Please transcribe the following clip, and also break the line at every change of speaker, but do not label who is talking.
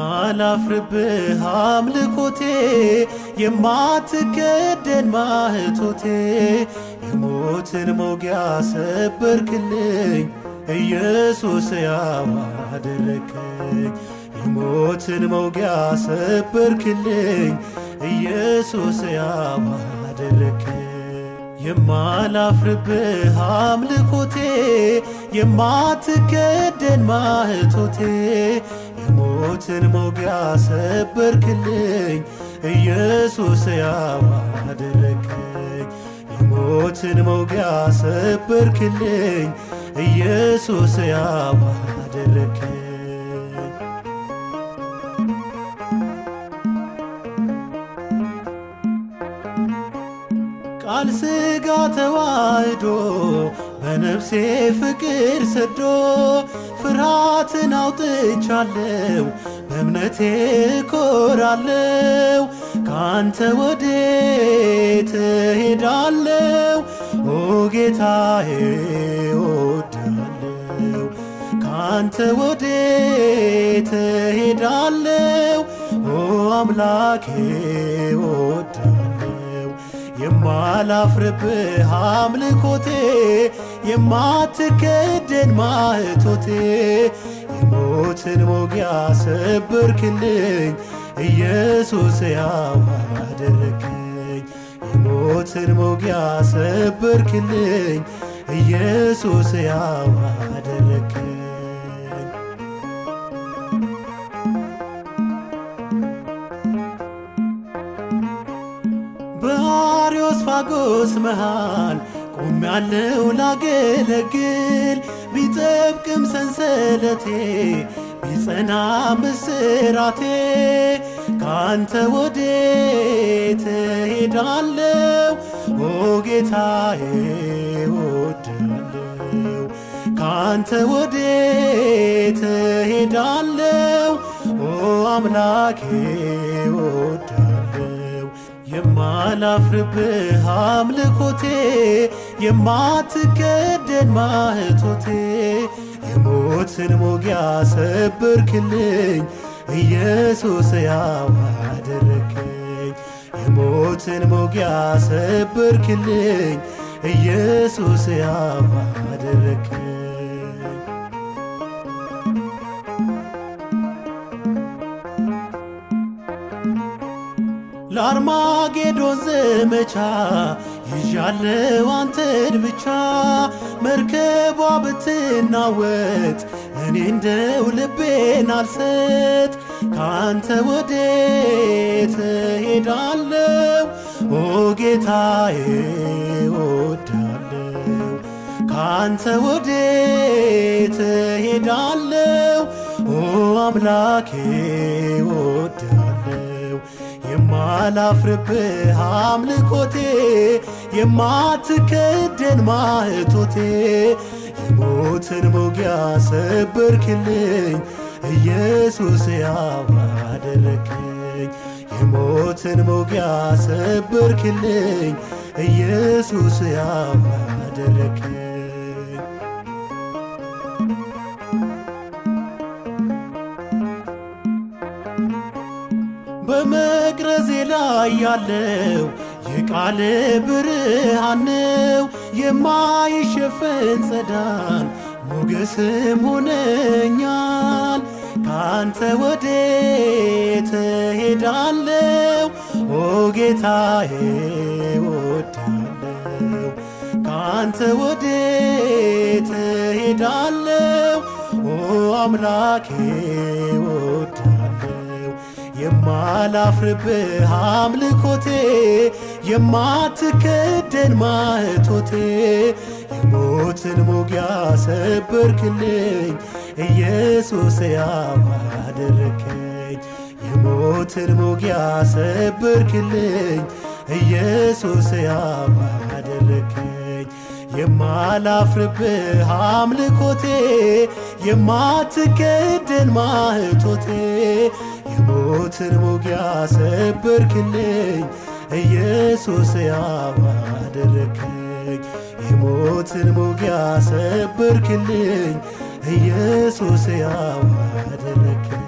የማላፍርብህ አምልኮቴ የማትከደን ማህቶቴ የሞትን መውጊያ ሰበርክልኝ ኢየሱስ ያው አደረከኝ የሞትን መውጊያ ሰበርክልኝ ኢየሱስ ያው አደረከኝ የማላፍርብህ አምልኮቴ የማትከደን ማህቶቴ የሞትን መውጊያ ሰበርክልኝ ኢየሱስ ያው አደረከኝ የሞትን መውጊያ ሰበርክልኝ ኢየሱስ ያው አደረከኝ ቃል ሥጋ ተዋህዶ በነፍሴ ፍቅር ሰዶ ፍርሃትን አውጥቻለው በእምነቴ ኮራለው ካንተ ወዴት እሄዳለው ኦ ጌታዬ እወድሃለው ካንተ ወዴት እሄዳለው ኦ አምላኬ እወድሃለው የማላፍርብህ አምልኮቴ የማትከደን ማህቶቴ የሞትን መውጊያ ሰበርክልኝ ኢየሱስ ያው አደረከኝ የሞትን መውጊያ ሰበርክልኝ ኢየሱስ ያው አደረከኝ በአርዮስፋጎስ መሃል ቆሜያለሁ ላገለግል ቢጠብቅም ሰንሰለቴ ቢጸና ምስራቴ ካንተ ወዴት እሄዳለሁ ኦ ጌታዬ እወድሃለሁ ካንተ ወዴት እሄዳለሁ ኦ አምላኬ እወድሃለሁ የማላፍርብህ አምልኮቴ የማትከደን ማህቶቴ የሞትን መውጊያ ሰበርክልኝ ኢየሱስ ያው አደረከኝ የሞትን መውጊያ ሰበርክልኝ ኢየሱስ ያው አደረከኝ ለአርማጌዶን ዘመቻ ይዣለው አንተን ብቻ መርከቧ ብትናወጥ እኔ እንደው ልቤን አልሰጥ ካንተ ወዴት እሄዳለው ኦ ጌታዬ እወድሃለው ካንተ ወዴት እሄዳለው ኦ አምላኬ እወድሃለው የማላፍርብህ አምልኮቴ የማትከደን ማህቶቴ የሞትን መውጊያ ሰበርክልኝ ኢየሱስ ያው አደረከኝ የሞትን መውጊያ ሰበርክልኝ ኢየሱስ ያው አደረከኝ በመቅረዜ ላይ ያለው የቃል ብርሃን ነው የማይሸፈን ጸዳል ሞገስም ሆነኛል ካንተ ወዴት እሄዳለው ኦ ጌታዬ እወድሃለው ካንተ ወዴት እሄዳለው ኦ አምላኬ እወድሃለው የማላፍርብህ አምልኮቴ የማትከደን ማህቶቴ የሞትን መውጊያ ሰበርክልኝ ኢየሱስ ያው አደረከኝ የሞትን መውጊያ ሰበርክልኝ ኢየሱስ ያው አደረከኝ የማላፍርብህ አምልኮቴ የማትከደን ማህቶቴ የሞትን መውጊያ ሰበርክልኝ ኢየሱስ ያው አደረከኝ የሞትን መውጊያ ሰበርክልኝ ኢየሱስ ያው አደረከኝ